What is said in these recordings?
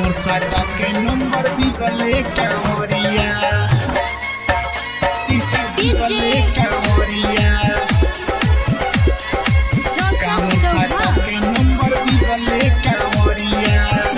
कामर साटा के नंबर दिगले कांवरिया दिगले कांवरिया कामर साटा के नंबर दिगले कांवरिया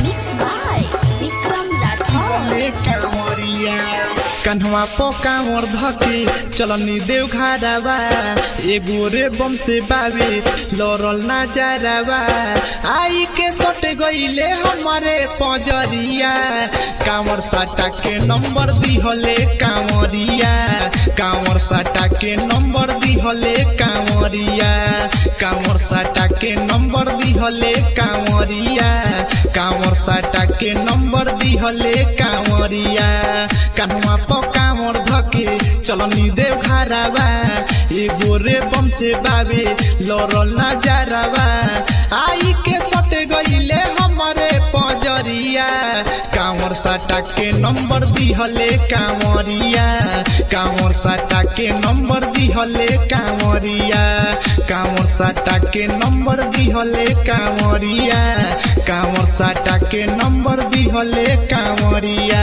दिगले कांवरिया कन्हवा पो कांवर धके चलनी देव घारावा एगो रे बम से बावे लौरल ना जारावा आई के सट गईले हमारे पजरिया कांवर साटा के नंबर दिहले कांवरिया कांवर साटा के नंबर दिहले कांवरिया कांवर साटा के नंबर दिहले कांवरिया कांवर साटा के नंबर दिहले कांवरिया कन्हवा पो कांवर धके चलनी देव घारावा एगो रे बम से बावे लौरल ना जारावा आई के सट गईले हमारे पजरिया कांवर साटा के नंबर दिहले कांवरिया कांवर साटा के नंबर दिहले कांवरिया कांवर साटा के नंबर दिहले कांवरिया कांवर साटा के नंबर दिहले कांवरिया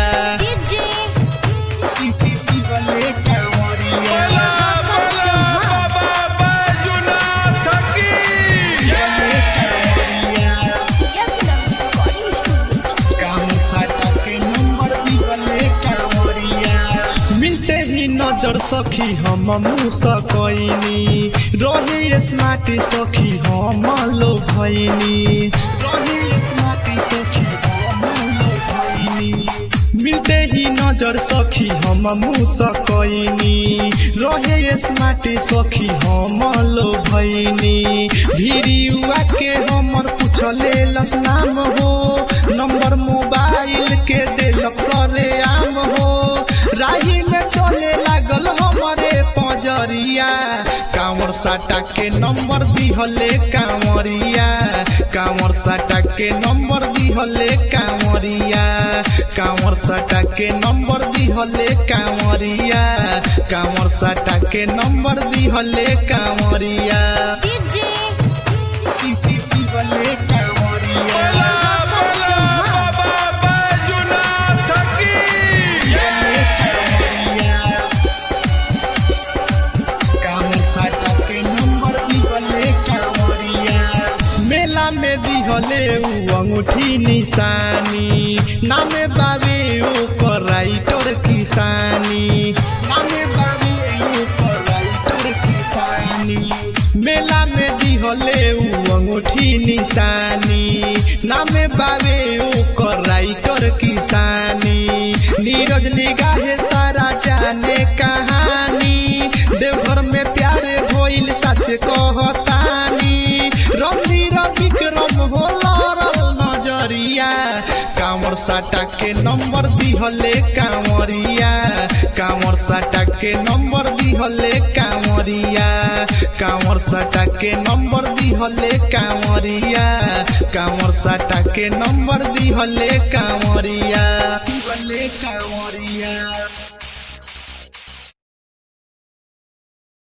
दिहले कांवरिया बाबा बैजुनाथ की दिहले कांवरिया मिलते ही नजर सखी हम मुसकैनी रहे स्मार्ट सखी हम लो भैनी रहे स्मार्ट सखी हम लो भैनी मिलते ही नजर सखी हम मुसकैनी रहे स्मार्ट सखी हम लो भैनी भिरियुआ के हमर पूछले लस नाम हो नंबर मोबाइल के देलक सरे आम हो राही में चले लागल हमारे पजरिया कांवर साटा के नंबर दिहले कांवरिया कांवर साटा के नंबर दिहले कांवरिया कांवर साटा के नंबर दिहले कांवरिया कांवर साटा के नंबर दिहले कांवरिया दिहले कांवरिया बाबा बैजुनाथ की मेला में दिहले उ अंगूठी निशानी नामे बाबे ओकर राइटर किसानी नामे बाबे ओकर राइटर किसानी मेला में दिहले उ अंगूठी निशानी नामे बाबे ओकर राइटर किसानी नीरज निगाहे सारा जाने कहानी देवघर में प्यारे भइल सच कहतानी रंगीर विक्रम हो लड़ल नजरिया कांवर साटा के नंबर दिहले कांवरिया कांवर साटा के नंबर दिहले कांवरिया कांवर साटा के नंबर दिहले कांवरिया कांवर साटा के नंबर दिहले कांवरिया दिहले कांवरिया